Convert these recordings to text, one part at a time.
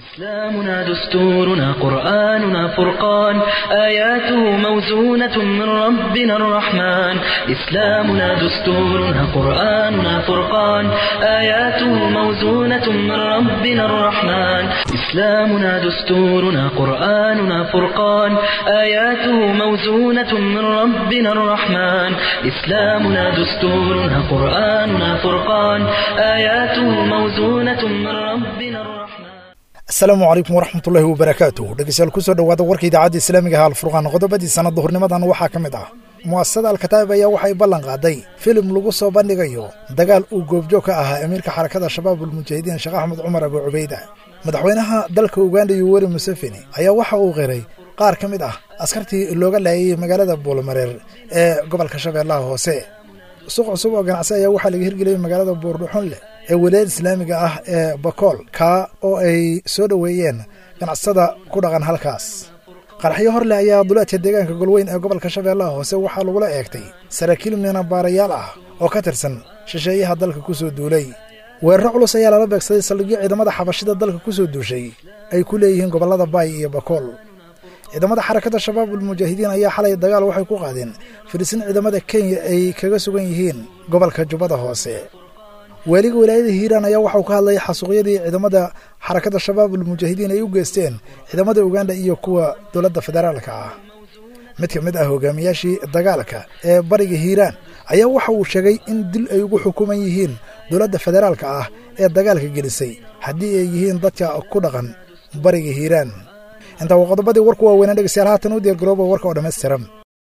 إسلامنا دستورنا قرآننا فرقان آياته موزونة من ربنا الرحمن إسلامنا دستورنا قرآننا فرقان آياته موزونة من ربنا الرحمن إسلامنا دستورنا قرآننا فرقان آياته موزونة من ربنا الرحمن إسلامنا دستورنا قرآننا فرقان آياته موزونة من ربنا الرحمن asalaamu calaykum waraxmatullaahi wabarakaatuh dhegeystayaal kusoo dhowaada warka idaacadda islaamiga ah alfurqaan qodobadii sanad duhurnimadan waxaa ka mid ah mu'asasada alkataa'ib ayaa waxay ballan qaaday filim lagu soo bandhigayo dagaal uu goobjoog ka ahaa amiirka xarakada shabaab ulmujaahidiin sheekh axmed cumar abu cubayda madaxweynaha dalka uganda yoweri museveni ayaa waxa uu qiray qaar ka mid ah askartii looga laayay magaalada buulmareer ee gobolka shabeellaha hoose suuq cusub oo ganacsi ayaa waxaa laga hirgeliyey magaalada buurdhuxunle ee walaayada islaamiga ah ee bakool kaa oo ay soo dhoweeyeen ganacsada ku dhaqan halkaas qaraxyo horleh ayaa duleedka deegaanka golweyn ee gobolka shabeellaha hoose waxaa lagula eegtay saraakiil miinabaarayaal ah oo ka tirsan shisheeyaha dalka ku soo duulay weeraro culus ayaa lala beegsaday saldhigyo ciidamada xabashida dalka ku soo duushay ay ku leeyihiin gobollada baay iyo bakool ciidamada xarakada shabaab ulmujaahidiin ayaa xalay dagaal waxay ku qaadeen firisin ciidamada kenya ay kaga sugan yihiin gobolka jubbada hoose waaliga walaayada hiiraan ayaa waxauu ka hadlayay xasuuqyadii ciidamada xarakada shabaab ulmujaahidiin ay u geysteen ciidamada uganda iyo kuwa dowladda federaalka ah mid ka mid ah hogaamiyaashii dagaalka ee bariga hiiraan ayaa waxa uu sheegay in dil ay ugu xukuman yihiin dowladda federaalka ah ee dagaalka gelisay haddii ay yihiin dadka ku dhaqan bariga hiiraan intaa waa qodobadii warku waaweynaa dhegeystayaal haatan u diyaargarooba warka oo dhammaystiran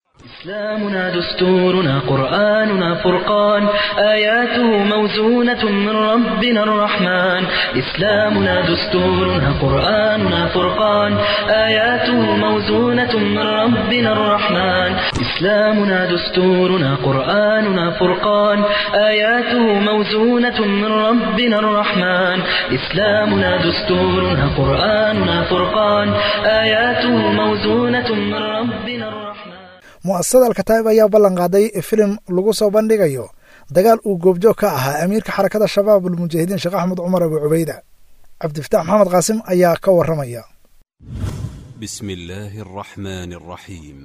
إسلامنا دستورنا قرآننا فرقان آياته موزونة من ربنا الرحمن إسلامنا دستورنا قرآننا فرقان آياته موزونة من ربنا الرحمن إسلامنا دستورنا قرآننا فرقان آياته موزونة من ربنا الرحمن إسلامنا دستورنا قرآننا فرقان آياته موزونة من ربنا الرحمن mu'asasada alkataa'ib ayaa ballan qaaday filim lagu soo bandhigayo dagaal uu goobjoog ka ahaa amiirka xarakada shabaab ulmujaahidiin sheekh axmed cumar abu cubayda cabdifitaax maxamed qaasim ayaa ka warramaya بسم الله الرحمن الرحيم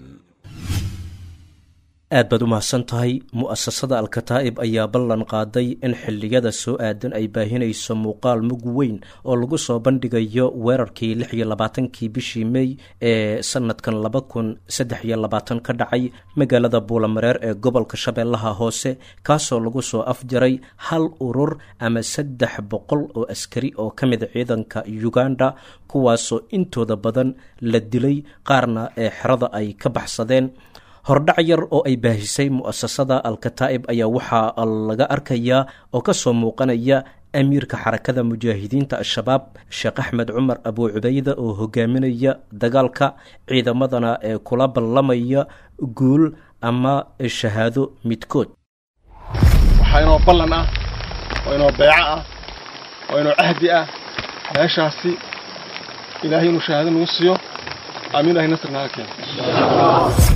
aad baad u mahadsan tahay mu'asasada alkataa'ib ayaa ballan qaaday in xilliyada soo aadan ay baahinayso muuqaal mug weyn oo lagu soo bandhigayo weerarkii lix iyo labaatankii bishii mey ee sanadkan laba kun saddex iyo labaatan ka dhacay magaalada buulamareer ee gobolka shabeellaha hoose kaasoo lagu soo afjaray hal urur ama saddex boqol oo askari oo ka mid ciidanka uganda kuwaasoo intooda badan la dilay qaarna ee xerada ay ka baxsadeen hordhac yar oo ay baahisay mu'asasada alkataa'ib ayaa waxaa laga arkayaa oo ka soo muuqanaya amiirka xarakada mujaahidiinta al-shabaab sheekh axmed cumar abuu cubayda oo hogaaminaya dagaalka ciidamadana ee kula ballamaya guul ama shahaado midkood waxaa inoo ballan ah oo inoo beeco ah oo inoo cahdi ah meeshaasi ilaahay inuu shahaado nagu siiyo aamin ilahay nasr naga keeno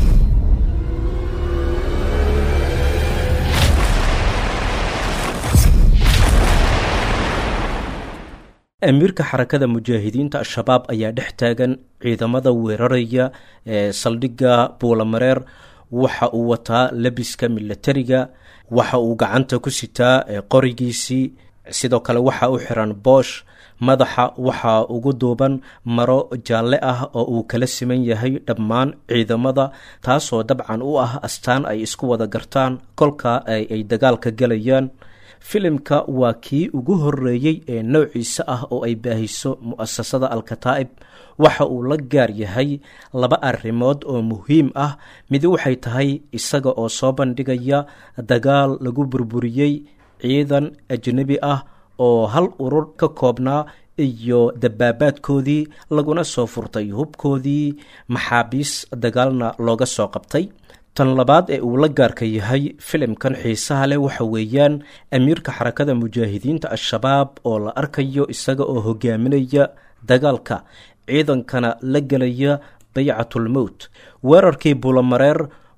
amiirka xarakada mujaahidiinta al-shabaab ayaa dhex taagan ciidamada weeraraya ee saldhigga buulamareer waxa uu wataa lebiska milatariga waxa uu gacanta ku sitaa qorigiisii sidoo kale waxa u xiran boosh madaxa waxaa ugu duuban maro jaalle ah oo uu kala siman yahay dhammaan ciidamada taasoo dabcan u ah astaan ay isku wada gartaan kolka ay dagaalka gelayaan filimka waa kii ugu horeeyey ee noociisa ah oo ay baahiso mu'asasada alkataa'ib waxa uu la gaar yahay laba arrimood oo muhiim ah mid waxay tahay isaga oo soo bandhigaya dagaal lagu burburiyey ciidan ajnebi ah oo hal urur ka koobnaa iyo dabaabaadkoodii laguna soo furtay hubkoodii maxaabiis dagaalna looga soo qabtay tan labaad ee uu la gaarka yahay filimkan xiisaha leh waxa weeyaan amiirka xarakada mujaahidiinta al-shabaab oo la arkayo isaga oo hogaaminaya dagaalka ciidankana la gelaya baycatulmowt weerarkii bulamareer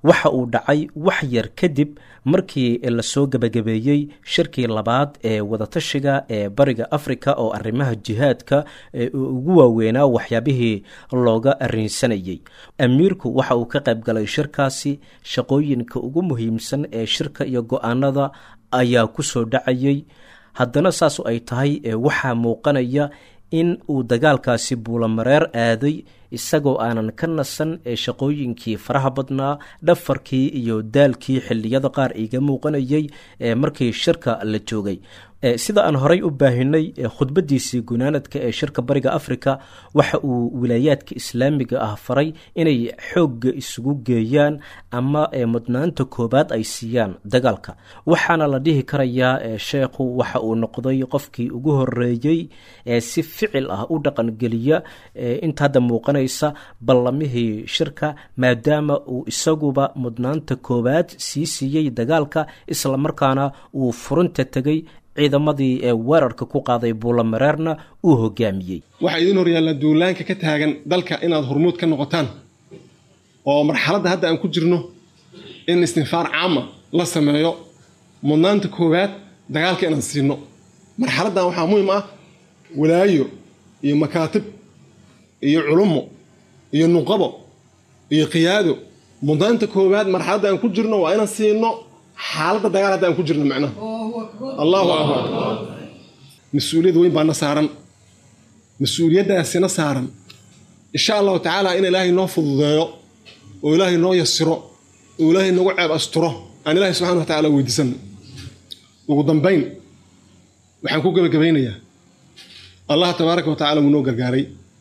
waxa uu dhacay wax yar kadib markii lasoo gebagabeeyey shirkii labaad ee wadatashiga ee bariga afrika oo arrimaha jihaadka ugu waaweynaa waxyaabihii looga arrinsanayay amiirku waxa uu ka qayb galay shirkaasi shaqooyinka ugu muhiimsan ee shirka iyo go-aanada ayaa ku soo dhacayay haddana saasu ay tahay waxaa muuqanaya in uu dagaalkaasi buulamareer aaday isagoo aanan ka nasan ee shaqooyinkii faraha badnaa dhafarkii iyo daalkii xilliyada qaar iga muuqanayay markii shirka la joogay sida aan horay u baahinay khudbadiisii gunaanadka ee shirka bariga afrika waxa uu wilaayaadka islaamiga ah faray inay xoogga isugu geeyaan ama mudnaanta koobaad ay siiyaan dagaalka waxaana la dhihi karayaa sheekhu waxa uu noqday qofkii ugu horeeyey ee si ficil ah u dhaqangeliya inta hadda muuqanaysa ballamihii shirka maadaama uu isaguba mudnaanta koowaad sii siiyey dagaalka islamarkaana uu furinta tegay ciidamadii ee weerarka ku qaaday buulamareerna uu hogaamiyey waxaa idiin hor yaallaa duulaanka ka taagan dalka inaad hormuud ka noqotaan oo marxaladda hadda aan ku jirno in istinfaar caama la sameeyo mudnaanta koowaad dagaalka inaan siino marxaladdan waxaa muhiim ah walaayo iyo makaatib iyo culummo iyo nuqabo iyo qiyaado mudnaanta koowaad marxaladda aan ku jirno waa inaan siino xaaladda dagaal hadda aan ku jirno macnaha allahu akbar mas-uuliyad weyn baana saaran mas-uuliyaddaasina saaran insha allahu tacaala in ilaahay noo fududeeyo oo ilaahay noo yasiro oo ilaahay nagu ceeb asturo aan ilaahay subxana wa tacala weydiisano ugu dambayn waxaan ku gebagabaynayaa allaha tabaaraka wa tacala wuu noo gargaaray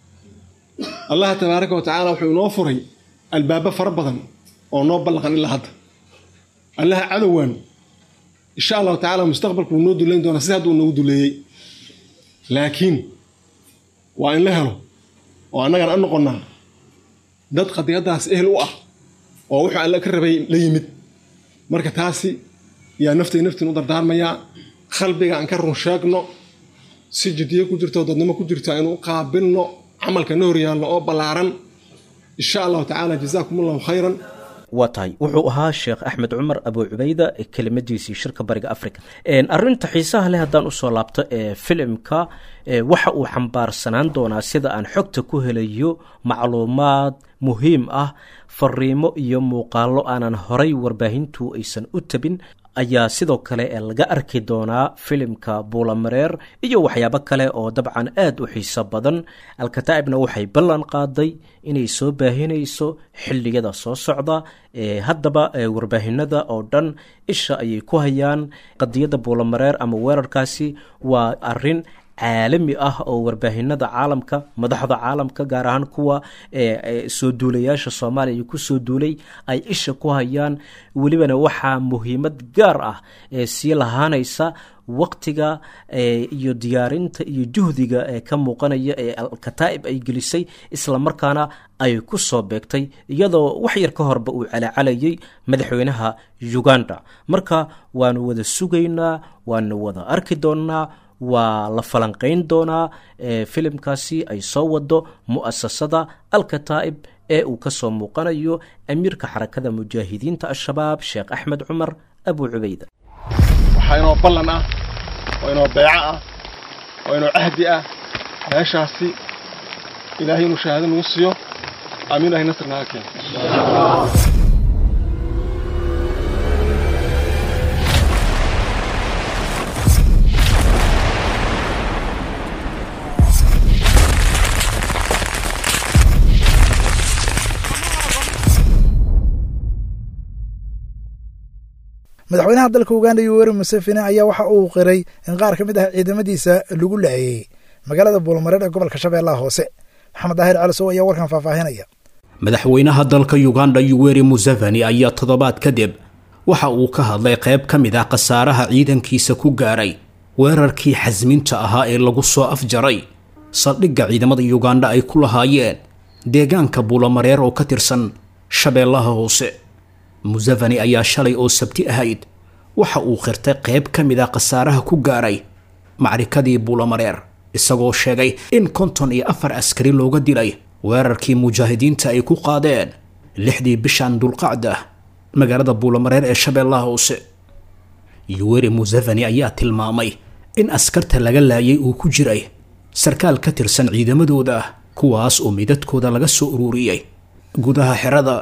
allaha tabaaraka wa tacaala wuxuu inoo furay albaabo fara badan oo noo ballaqan ilaa hadda allaha cadowaan insha allahu tacala mustaqbalku wuu noo duleyn doonaa sida hadda uu noogu duleeyey laakiin waa in la helo oo annagan a noqonnaa dad qadiyaddaas ehel u ah oo wuxuu alle ka rabay la yimid marka taasi yaa naftay naftiin u dardaarmayaa qalbiga aan ka run sheegno si jiddiyo ku jirto dadnimo ku jirto aynu u qaabilno camalka na horyaalno oo ballaaran insha allahu tacaala jazaakum allahu khayran waa tahay wuxuu ahaa sheekh axmed cumar abu cubayda kelimadiisii shirka bariga africa arinta xiisaha leh haddaan usoo laabto ee filimka waxa uu xambaarsanaan doonaa sida aan xogta ku helayo macluumaad muhiim ah fariimo iyo muuqaalo aanan horay warbaahintu aysan u tabin ayaa sidoo kale laga arki doonaa filimka buulamareer iyo waxyaabo kale oo dabcan aad u xiiso badan alkataa'ibna waxay ballan qaaday inay soo baahinayso xilliyada soo socda haddaba warbaahinada oo dhan isha ayay ku hayaan qadiyadda buulamareer ama weerarkaasi waa arin caalami ah oo warbaahinada caalamka madaxda caalamka gaar ahaan kuwa soo duulayaasha soomaaliya ku soo duulay ay isha ku hayaan welibana waxaa muhiimad gaar ah ee sii lahaanaysa waktiga iyo diyaarinta iyo juhdiga ee ka muuqanaya ee alkataa'ib ay gelisay islamarkaana ay ku soo beegtay iyadoo wax yar ka horba uu calacalayay madaxweynaha uganda marka waanu wada sugaynaa waanu wada arki doonnaa waa la falanqayn doonaa filimkaasi ay soo wado mu'asasada alkataa'ib ee uu ka soo muuqanayo amiirka xarakada mujaahidiinta al-shabaab sheekh axmed cumar abu cubayda waxaa inoo ballan ah oo inoo beeco ah oo inoo cahdi ah meeshaasi ilaahay inuu shahaado nagu siiyo amiin ilahay nasr naga keeno madaxweynaha dalka uganda yoweri museveni ayaa waxa uu qiray in qaar ka mid ah ciidamadiisa lagu laayey magaalada buulmareer ee gobolka shabeellaha hoose maxamed daahir calisow ayaa warkan faahfaahinaya madaxweynaha dalka uganda yoweri museveni ayaa toddobaad kadib waxa uu ka hadlay qayb ka mid ah khasaaraha ciidankiisa ku gaaray weerarkii xasminta ahaa ee lagu soo afjaray saldhigga ciidamada uganda ay ku lahaayeen deegaanka buulamareer oo ka tirsan shabeellaha hoose museveni ayaa shalay oo sabti ahayd waxa uu qirtay qayb ka mid ah khasaaraha ku gaaray macrikadii buulamareer isagoo sheegay in konton iyo afar askari looga dilay weerarkii mujaahidiinta ay ku qaadeen lixdii bishan dulqacda magaalada buulamareer ee shabeellaha hoose yuweri museveni ayaa tilmaamay in askarta laga laayay uu ku jiray sarkaal ka tirsan ciidamadooda kuwaas oo midadkooda laga soo ururiyey gudaha xerada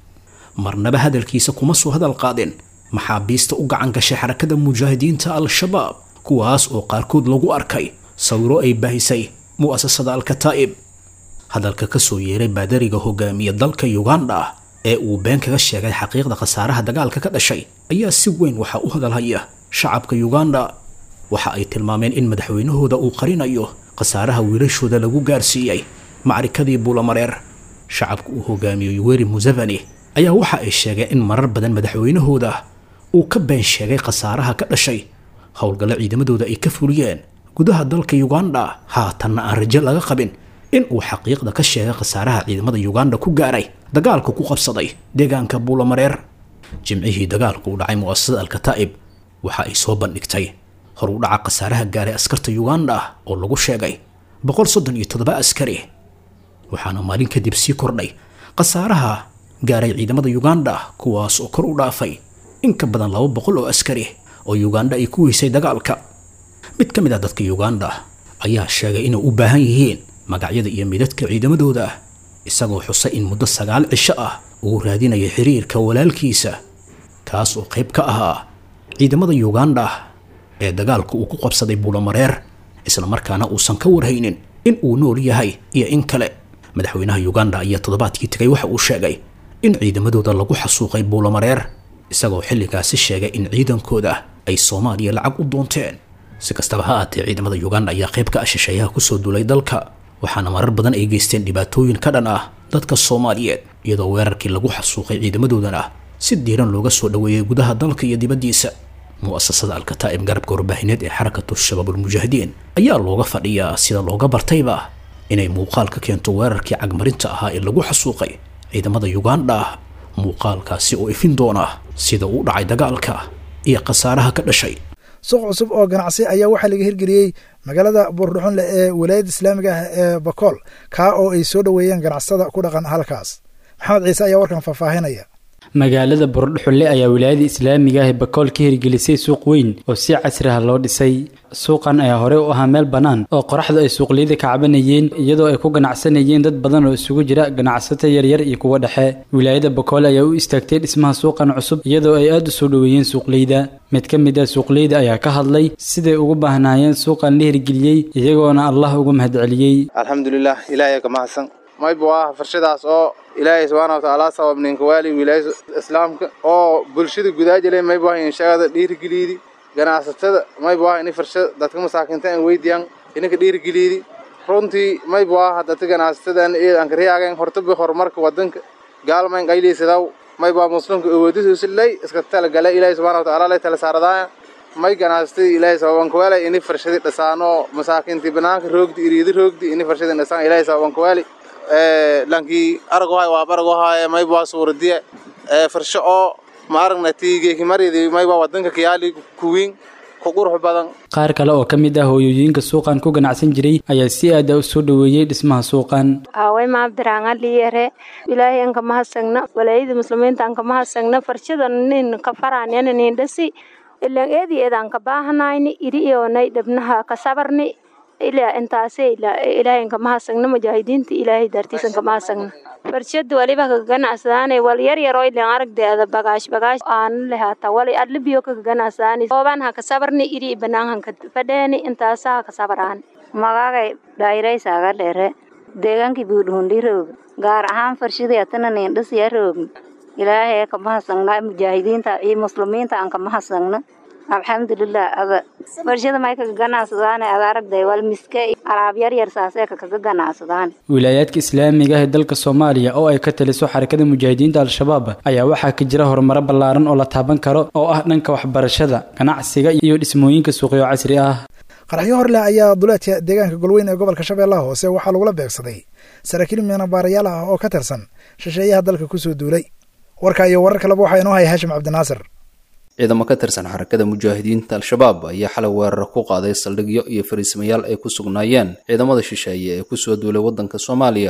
marnaba hadalkiisa kuma soo hadal qaadin maxaabiista u gacan gashay xarakada mujaahidiinta al-shabaab kuwaas oo qaarkood lagu arkay sawiro ay baahisay mu'asasada al-kataa'ib hadalka ka soo yeeray baadariga hogaamiya dalka uganda ee uu been kaga sheegay xaqiiqda khasaaraha dagaalka ka dhashay ayaa si weyn waxaa u hadalhaya shacabka uganda waxa ay tilmaameen in madaxweynahooda uu qarinayo khasaaraha wiilashooda lagu gaarsiiyey macrikadii buulamareer shacabka uu hogaamiyo yuweri museveni ayaa waxa ay sheegeen in marar badan madaxweynahooda uu ka been sheegay khasaaraha ka dhashay howlgallo ciidamadooda ay ka fuliyeen gudaha dalka uganda haatanna aan rajo laga qabin in uu xaqiiqda ka sheegay khasaaraha ciidamada uganda ku gaaray dagaalka ku qabsaday deegaanka buulamareer jimcihii dagaalku u dhacay mu'asasada al-kataa'ib waxa ay soo bandhigtay hor u dhaca khasaaraha gaaray askarta uganda oo lagu sheegay boqol soddon iyo toddoba askari waxaana maalin kadib sii kordhay khasaaraha gaaray ciidamada uganda kuwaas oo kor u dhaafay in ka badan laba boqol oo askari oo uganda ay ku weysay dagaalka mid ka mid ah dadka uganda ayaa sheegay inay u baahan yihiin magacyada iyo midadka ciidamadooda isagoo xusay in muddo sagaal cisho ah uu raadinayo xiriirka walaalkiisa kaas oo qayb ka ahaa ciidamada uganda ee dagaalka uu ku qabsaday buulamareer islamarkaana uusan ka warhaynin in uu nool yahay iyo in kale madaxweynaha uganda ayaa toddobaadkii tegay waxa uu sheegay in ciidamadooda lagu xasuuqay buulamareer isagoo xilligaasi sheegay in ciidankooda ay soomaaliya lacag u doonteen si kastaba ha aatee ciidamada uganda ayaa qayb ka ah shisheeyaha kusoo duulay dalka waxaana marar badan ay geysteen dhibaatooyin ka dhan ah dadka soomaaliyeed iyadoo weerarkii lagu xasuuqay ciidamadoodana si diiran looga soo dhoweeyey gudaha dalka iyo dibaddiisa mu'asasada al-kataa'ib garabka warbaahineed ee xarakatu shabaabulmujaahidiin ayaa looga fadhiyaa sida looga bartayba inay muuqaal ka keento weerarkii cagmarinta ahaa ee lagu xasuuqay ciidamada uganda muuqaalkaasi oo ifin doona sida uu dhacay dagaalka iyo khasaaraha ka dhashay suuq cusub oo ganacsi ayaa waxaa laga hirgeliyey magaalada buurdhuxunle ee walaayadda islaamiga ah ee bakool kaa oo ay soo dhoweeyeen ganacsatada ku dhaqan halkaas maxamed ciise ayaa warkan faahfaahinaya magaalada buurdhuxulle ayaa wilaayada islaamiga ah ee bakool ka hirgelisay suuq weyn oo si casri ah loo dhisay suuqan ayaa horey u ahaa meel bannaan oo qoraxdu ay suuqliyada ka cabanayeen iyadoo ay ku ganacsanayeen dad badan oo isugu jira ganacsato yaryar iyo kuwo dhexe wilaayada bakool ayaa u istaagtay dhismaha suuqan cusub iyadoo ay aada u soo dhoweeyeen suuqleyda mid ka mid ah suuqleyda ayaa ka hadlay siday ugu baahnaayeen suuqan la hirgeliyey iyagoona allah ugu mahadceliyey alxamdulilah ilaahay ka mahadsan mayba waa farshadaas oo ilaahay subxaana watacaala sabab ninka waali wilaayada islaamka oo bulshada gudaa jiray mayba waa inshaada dhiirigeliidi ganacsatada mayba waa ini farshada dadka masaakiinta aan weydiyaan ininka dhiirigeliidi runtii mayba waa dadka ganacsatada aan kariyaagan hortaba horumarka wadanka gaalmayn qayliisadaw mayba muslimka awoodisuusilay iska talagala ilaahay subxana watacaala lay tala saaradaaya may ganacsatada ilaahay sababanka waali ini farshadii dhasaano masaakiintii banaanka roogdi iriidi roogdi ini farshadii dhasaan ilaahay sababanka waali lankii aragohay waa baragohay mayba suuradiya farsho oo ma aragna tiigeeki maridi mayba wadanka kiyaali kuwiin ku qurux badan qaar kale oo ka mid ah hooyooyinka suuqan ku ganacsan jiray ayaa si aada u soo dhoweeyey dhismaha suuqan away maabdiraanga liyere ilaahay anka mahadsanna walaayada muslimiinta anka mahadsanna farshada nin ka faraanyana nin dhasi ilan eedi eedaan ka baahanayni iri iyonay dhabnaha ka sabarni ilaa intaase ilaahay anka mahadsanna mujaahidiinta ilaahay dartiis anka mahadsanna farshada waliba ka ganacsadaane wal yar yar oo ilan aragdeeda bagaash bagaash aan lehaata wali adlibiyo ka ganacsadaane ooban ha ka sabarni iri banaan han ka fadheeni intaasa ha ka sabaraan magagay dhayraysaga dhere deegaankii buudhuundi roog gaar ahaan farshadii atana niindhasiya roog ilaahay ka mahadsanna mujaahidiinta iyo muslimiinta aan ka mahadsanna alxamdulilah ada farshada may kaga ganacsadaan ada aragday wal miske alaab yar yar saasee kaga ganacsadaan wilaayaadka islaamiga ah ee dalka soomaaliya oo ay ka taliso xarakada mujaahidiinta al-shabaab ayaa waxaa ka jira horumaro ballaaran oo la taaban karo oo ah dhanka waxbarashada ganacsiga iyo dhismooyinka suuqyo casri ah qaraxyo horleh ayaa duleedka deegaanka golweyn ee gobolka shabeellaha hoose waxaa lagula beegsaday saraakiil miinabaarayaal ah oo ka tirsan shisheeyaha dalka kusoo duulay warka iyo warar kaleba waxaa inoo haya haashim cabdinaasir ciidamo ka tirsan xarakada mujaahidiinta al-shabaab ayaa xalay weerar ku qaaday saldhigyo iyo fariismayaal ay ku sugnaayeen ciidamada shisheeye ee kusoo duulay waddanka soomaaliya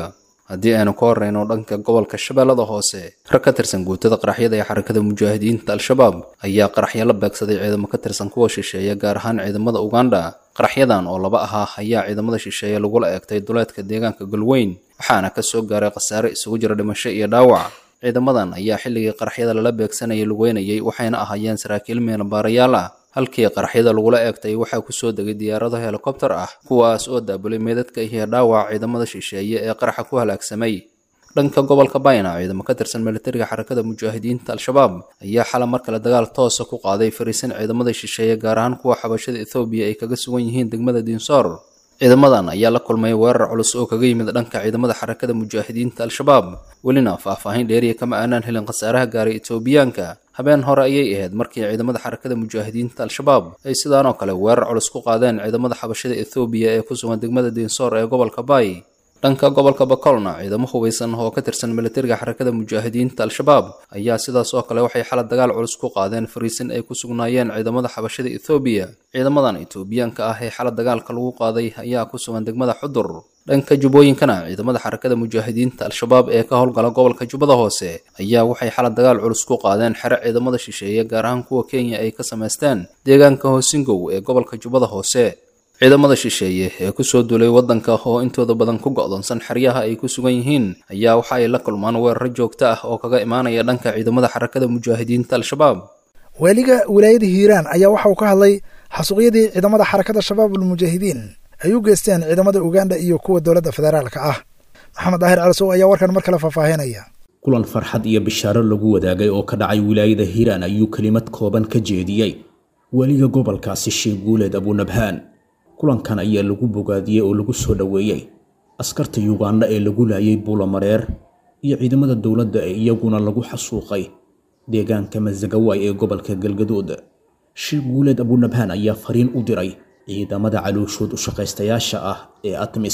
haddii aynu ka horreyno dhanka gobolka shabeellada hoose rag ka tirsan guutada qaraxyada ee xarakada mujaahidiinta al-shabaab ayaa qaraxyo la beegsaday ciidamo ka tirsan kuwa shisheeye gaar ahaan ciidamada uganda qaraxyadan oo laba ahaa ayaa ciidamada shisheeye lagula eegtay duleedka deegaanka galweyn waxaana ka soo gaaray khasaare isugu jira dhimasho iyo dhaawac ciidamadan ayaa xilligii qaraxyada lala beegsanayay lugeynayay waxayna ahaayeen saraakiil meelbaarayaal ah halkii qaraxyada lagula eegtay waxaa kusoo degay diyaarado helikobtar ah kuwaas oo daabulay meedadka iyo dhaawaca ciidamada shisheeye ee qaraxa ku halaagsamay dhanka gobolka bayna ciidamo ka tirsan militariga xarakada mujaahidiinta al-shabaab ayaa xala mar kale dagaal toosa ku qaaday fariisin ciidamada shisheeye gaar ahaan kuwa xabashada ethoobiya ay kaga sugan yihiin degmada diinsoor ciidamadan ayaa la kulmay weerar culus oo kaga yimid dhanka ciidamada xarakada mujaahidiinta al-shabaab welina faahfaahin dheeriya kama aanaan helin khasaaraha gaaray etoobiyaanka habeen hore ayay ahayd markii ciidamada xarakada mujaahidiinta al-shabaab ay sidaanoo kale weerar culus ku qaadeen ciidamada xabashada ethoobiya ee ku sugan degmada diinsoor ee gobolka baay dhanka gobolka bakolna ciidamo hubeysan oo ka tirsan militariga xarakada mujaahidiinta al-shabaab ayaa sidaas oo kale waxay xala dagaal culus ku qaadeen fariisin ay ku sugnaayeen ciidamada xabashada ethoobiya ciidamadan etoobiyaanka ah ee xala dagaalka lagu qaaday ayaa ku sugan degmada xudur dhanka jubbooyinkana ciidamada xarakada mujaahidiinta al-shabaab ee ka howlgala gobolka jubbada hoose ayaa waxay xala dagaal culus ku qaadeen xero ciidamada shisheeye gaar ahaan kuwa kenya ay ka samaysteen deegaanka hoosingow ee gobolka jubbada hoose ciidamada shisheeye ee kusoo duulay waddanka oo intooda badan ku go'doonsan xeryaha ay ku sugan yihiin ayaa waxa ay la kulmaan weeraro joogto ah oo kaga imaanaya dhanka ciidamada xarakada mujaahidiinta al-shabaab waaliga wilaayada hiiraan ayaa waxa uu ka hadlay xasuuqyadii ciidamada xarakada shabaab ulmujaahidiin ay u geysteen ciidamada uganda iyo kuwa dowladda federaalka ah maxamed daahir calisow ayaa warkan mar kale faahfaahinaya kulan farxad iyo bishaaro lagu wadaagay oo ka dhacay wilaayada hiiraan ayuu kelimad kooban ka jeediyey weliga gobolkaasi sheekh guuleed abunabhaan kulankan ayaa lagu bogaadiyey oo lagu soo dhoweeyey askarta yuganda ee lagu laayay buulamareer iyo ciidamada dowladda ee iyaguna lagu xasuuqay deegaanka masagawaay ee gobolka galgaduud sheekh guuleed abunabhaan ayaa fariin u diray ciidamada calooshood u shaqaystayaasha ah ee atmis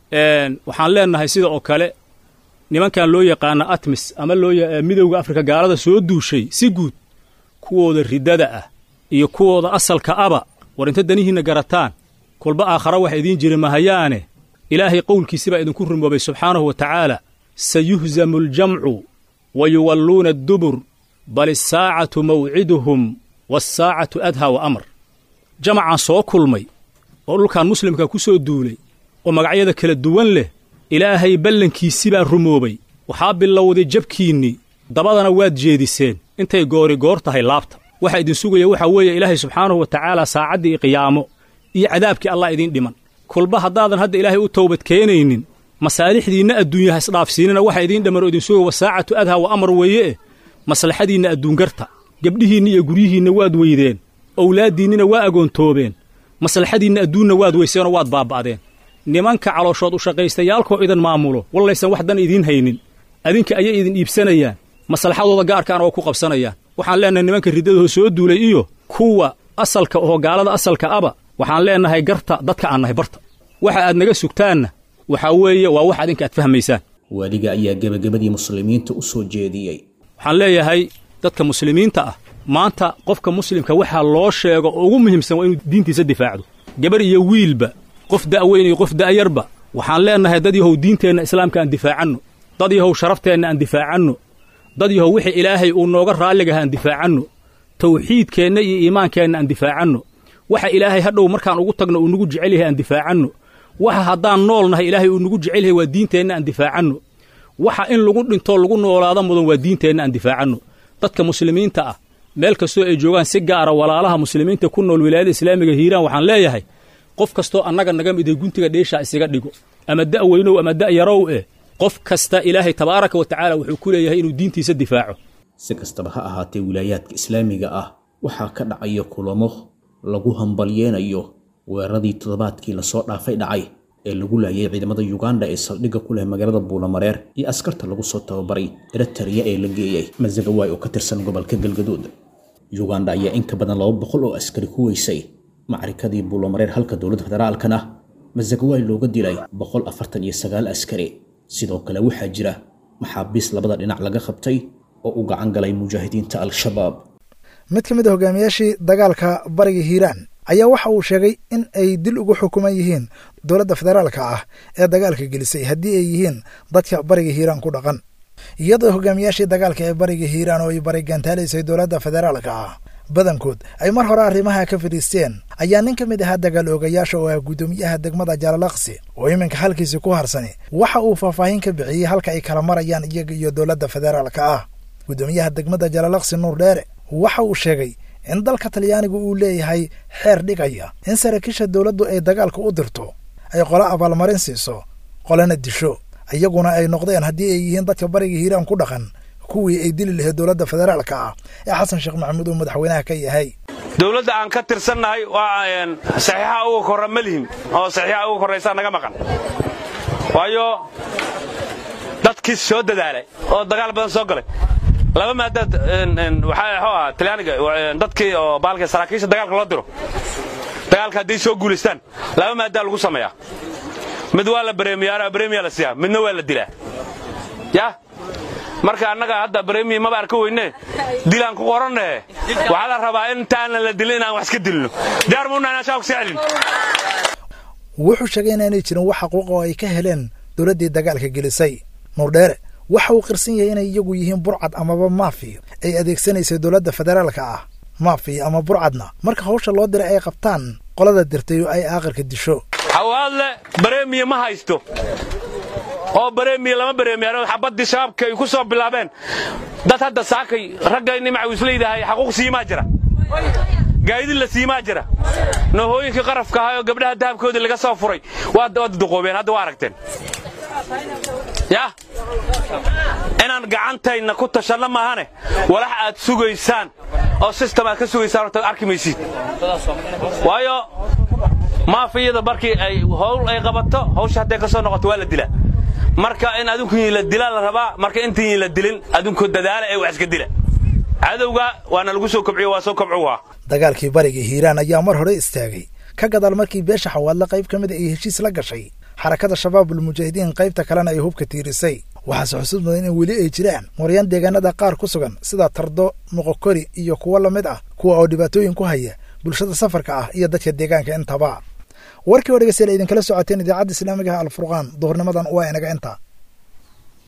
waxaan leenahay sida oo kale nimankan loo yaqaana atmis ama loo midowda afrika gaalada soo duushay si guud kuwooda riddada ah iyo kuwooda asalka aba war inta danihiinna garataan kolba aakhara wax idiin jiri mahayaane ilaahay qowlkiisibaa idinku rumoobay subxaanahu wa tacaala sayuhzamu aljamcu wa yuwalluuna addubur bal isaacatu mawciduhum waasaacatu adhaa wa amar jamacaan soo kulmay oo dhulkan muslimka ku soo duulay oo magacyada kala duwan leh ilaahay ballankiisibaa rumoobay waxaa bilowday jabkiinnii dabadana waad jeediseen intay goori goor tahay laabta waxaa idin sugaya waxaa weeye ilaahay subxaanahu wa tacaala saacaddii qiyaamo iyo cadaabkii allah idiin dhiman kolba haddaadan hadda ilaahay u towbad keenaynin masaalixdiinna adduunyaha isdhaafsiinina waxa idiin dhamman oo idin sugaya wasaacatu adhaa wa amar weeye eh maslaxadiinna adduungarta gebdhihiinna iyo guryihiinna waad weydeen owlaaddiinnina waa agoontoobeen maslaxadiinna adduunna waad weyseenoo waad baaba'deen nimanka calooshood u shaqaystayaalkoo idan maamulo wallaysan wax dan idiin haynin adinka ayay idin iibsanayaan maslaxadooda gaarkaana oo ku qabsanayaan waxaan leennahay nimanka riddadahoo soo duulay iyo kuwa asalka oo gaalada asalka aba waxaan leennahay garta dadka aan nahay barta waxa aad naga sugtaanna waxaa weeye waa wax adinka aad fahmaysaan waaliga ayaa gebagabadii muslimiinta u soo jeediyey waxaan leeyahay dadka muslimiinta ah maanta qofka muslimka waxaa loo sheego oo ugu muhiimsan waa inuu diintiisa difaacdo gabar iyo wiilba qof da'weyn iyo qof da'yarba waxaan leennahay dad yahow diinteenna islaamka aan difaacanno dad yahow sharafteenna aan difaacanno dad yahow wixii ilaahay uu nooga raalligaha aan difaacanno tawxiidkeenna iyo iimaankeenna aan difaacanno waxa ilaahay hadhow markaan ugu tagno uu nagu jecel yahay aan difaacanno waxa haddaan nool nahay ilaahay uu nagu jecel yahay waa diinteenna aan difaacanno waxa in lagu dhintoo lagu noolaado mudan waa diinteenna aan difaacanno dadka muslimiinta ah meel kastoo ay joogaan si gaara walaalaha muslimiinta ku nool wilaayada islaamiga hiiraan waxaan leeyahay qof kastoo annaga naga miday guntiga dheeshaa isaga dhigo ama da' weynow ama da' yarow eh qof kasta ilaahay tabaaraka wa tacaala wuxuu ku leeyahay inuu diintiisa difaaco si kastaba ha ahaatee wilaayaadka islaamiga ah waxaa ka dhacaya kulamo lagu hambalyeenayo weeraradii toddobaadkii lasoo dhaafay dhacay ee lagu laayay ciidamada yuganda ee saldhigga ku leh magaalada buulamareer iyo askarta lagu soo tababaray eritariya ee la geeyey masagawaay oo ka tirsan gobolka galgaduud yuganda ayaa in ka badan laba boqol oo askari ku weysay macrikadii buulamareer halka dowladda federaalkana masagawaay looga dilay boqol afartan iyo sagaal askari sidoo kale waxaa jira maxaabiis labada dhinac laga qabtay oo u gacan galay mujaahidiinta al-shabaab mid ka mid a hogaamiyaashii dagaalka bariga hiiraan ayaa waxa uu sheegay in ay dil ugu xukuman yihiin dowladda federaalka ah ee dagaalka gelisay haddii ay yihiin dadka bariga hiiraan ku dhaqan iyadoo hogaamiyaashii dagaalka ee bariga hiiraan oo ay barigantaalaysay dowladda federaalka ah badankood ay mar hore arrimaha ka fadhiisteen ayaa nin ka mid ahaa dagaal oogayaasha oo ah guddoomiyaha degmada jaalalaqsi oo iminka halkiisi ku harsani waxa uu faahfaahin ka bixiyey halka ay kala marayaan iyaga iyo dowladda federaalka ah guddoomiyaha degmada jaalalaqsi nuur dheere waxa uu sheegay in dalka talyaanigu uu leeyahay xeer dhigaya in saraakiisha dowladdu ay dagaalka u dirto ay qolo abaalmarin siiso qolana disho iyaguna ay noqdeen haddii ay yihiin dadka bariga hiiraan ku dhaqan kuwii ay dili lahayd dowladda federaalka ah ee xasan sheekh maxamuud uu madaxweynaha ka yahay dowladda aan ka tirsannahay waa saxiixa uga korra ma lihin oo saxiixa uga korraysaa naga maqan waayo dadkii soo dadaalay oo dagaal badan soo galay laba maadaad waxaa xoo ah talyaaniga dadkii oo baalka saraakiisha dagaalka loo diro dagaalka hadday soo guulaystaan laba maadaa lagu sameeyaa mid waa la bareemiyaa bareemiyaa la siiyaa midna waa la dilaa ya marka annaga hadda bareemiya maba arka weyne dilaan ku qorannahe waxaa la rabaa intaana la dilin inaan wax iska dilno diyaar muuna inaan shaabka sii celin wuxuu sheegay inaanay jirin wax xaquuqa oo ay ka heleen dowladdii dagaalka gelisay nuurdheere waxa uu qirsan yahay inay iyagu yihiin burcad amaba maafi ay adeegsanaysay dowladda federaalka ah maafi ama burcadna marka hawsha loo diray ay qabtaan qolada dirtay oo ay aaqirka disho xawaadle bareemiya ma haysto oo bareemiya lama bareemiyaano xabaddii shabaabka ay ku soo bilaabeen dad hadda saakay ragga nimaca uu isleeyahay xaquuq siimaa jira gaadidin la siimaa jira nohooyinkii qarafka ahaa oo gabdhaha dahabkoodii laga soo furay waad duqoobeen hadda waa aragteen yah inaan gacantayna ku tashanno maahane walax aad sugaysaan oo sistem aad ka sugaysaan horta arki maysid waayo maafiyada markii ay howl ay qabato hawsha hadday ka soo noqoto waa la dilaa marka in adunkuyi la dilaa la rabaa marka intayin la dilin adunku dadaala ee wax iska dila cadowga waana lagu soo kobciyo waa soo kobcuwaa dagaalkii bariga hiiraan ayaa mar hore istaagay ka gadaal markii beesha xawaadle qayb ka mida ay heshiis la gashay xarakada shabaabul mujaahidiin qaybta kalena ay hubka tiirisay waxaase xusuus mudan in weli ay jiraan moryaan deegaanada qaar ku sugan sida tardo moqokori iyo kuwo la mid ah kuwa oo dhibaatooyin ku haya bulshada safarka ah iyo dadka deegaanka intaba warkii oo dhegeystayaal idinkala socoteen idaacadda islaamigaha alfurqaan duhurnimadan waa inaga inta